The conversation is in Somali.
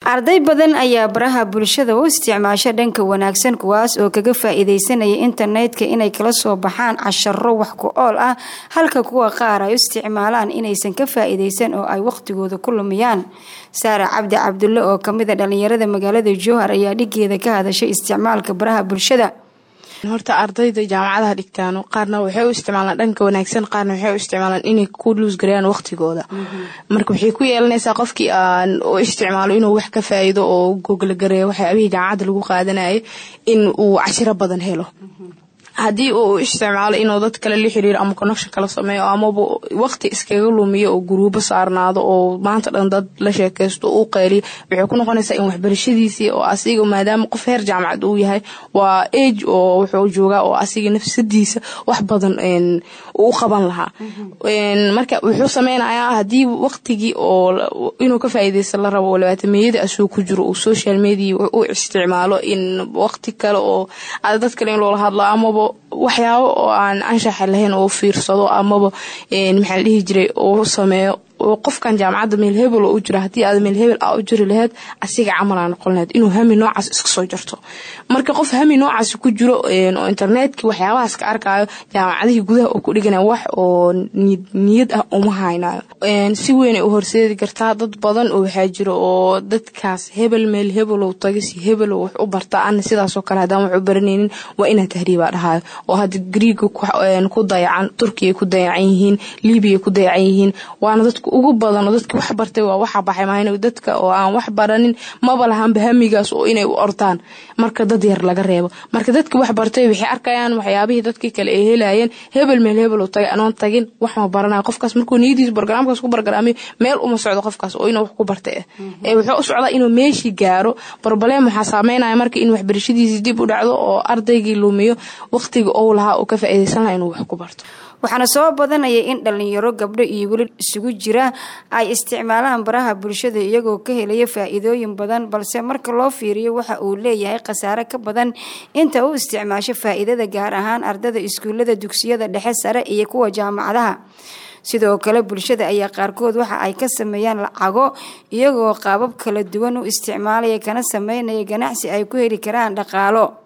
arday badan ayaa baraha bulshada u isticmaasha dhanka wanaagsan kuwaas oo kaga faa-iideysanaya internetka inay kala soo baxaan casharo wax ku ool ah halka kuwa qaar ay u isticmaalaan inaysan ka faa-iideysan oo ay waqtigooda ku lumiyaan saara cabdi cabdulle oo kamid a dhalinyarada magaalada jowhar ayaa dhigeeda ka hadashay isticmaalka baraha bulshada horta ardayda jaamacadaha dhigtaan qaarna waxay u isticmaalaan dhanka wanaagsan qaarna waxay u isticmaalaan inay ku luusgareeyaan waqtigooda marka waxay ku yeelanaysaa qofkii aan u isticmaalo inuu wax ka faa'iido oo goglagareeyo waxyaabihii jaamacadda lagu qaadanayay in uu cashiro badan helo haddii uu isticmaalo inuu dad kale la xiriiro ama connection kala sameeyo amaba waqti iskaga lumiyo oo guruubo saarnaado oo maanta dhan dad la sheekaysto u qayliyo waxay ku noqonaysaa in waxbarashadiisii oo asiga maadaama qof heer jaamacad uu yahay waa age oo wuxuu joogaa oo asiga nafsadiisa wax badan u qaban lahaa marka wuxuu sameynayaa haddii waqtigii oo inuu ka faa'iideysta la rabo oo labaatameyada asuu ku jiro uu social media u isticmaalo in waqti kale oo dad kale in loola hadlo amaba waxyaabo oo aan anshaxa lahayn oo fiirsado amaba maxaa la dhihi jiray oo sameeyo qofkan jaamacadda meel hebel oo u jira haddii aad meel hebel a u jiri laheyd asiga camalaa noqon laheyd inuu hami noocaas iska soo jarto marka qof hami noocaas ku jiro oo internetkii waxyaabahaas ka arkaayo jaamacadihii gudaha oo ku dhiganaya wax oo niyad ah uma haynayo si weynay u horseedi kartaa dad badan oo waxaa jiro oo dadkaas hebel meel hebelow taga si hebelow wax u barta ana sidaasoo kale haddaan wax u baranaynin waa inaa tahriibaa dhahayo oo hadda griiga ku dayacan turkiya ku dayacan yihiin libiya ku dayacan yihiin waana dadka ugu badan oo dadki wax bartay waa waxa baxay maahn dadka oo aan wax baranin maba lahanba hamigaas oo inay u ordaan marka dad yar laga reebo marka dadki wax bartay waxay arkayaan waxyaabihii dadkii kale ay helayeen hebel meel hebel tagay anoon tagin wax ma baranaya qofkaas markuu niyadiisa bargaraamkaas ku bargaraamiyo meel uma socdo qofkaas oo inuu wax ku bartay ah ee wuxuu u socdaa inuu meeshii gaaro barbalem waxaa saameynaya marka in waxbarashadiisii dib u dhacdo oo ardaygii lumiyo waqtiga ou lahaa oo ka faa'iideysan laha inuu wax ku barto waxaana soo badanaya in dhalinyaro gabdho iyo weli isugu jira ay isticmaalaan baraha bulshada iyagoo ka helaya faa-iidooyin badan balse marka loo fiiriyo waxa uu leeyahay khasaare ka badan inta u isticmaasho faa-iidada gaar ahaan ardada iskuullada dugsiyada dhexe sare iyo kuwa jaamacadaha sidoo kale bulshada ayaa qaarkood waxa ay ka sameeyaan lacago iyagoo qaabab kala duwan u isticmaalaya kana sameynaya ganacsi ay ku heli karaan dhaqaalo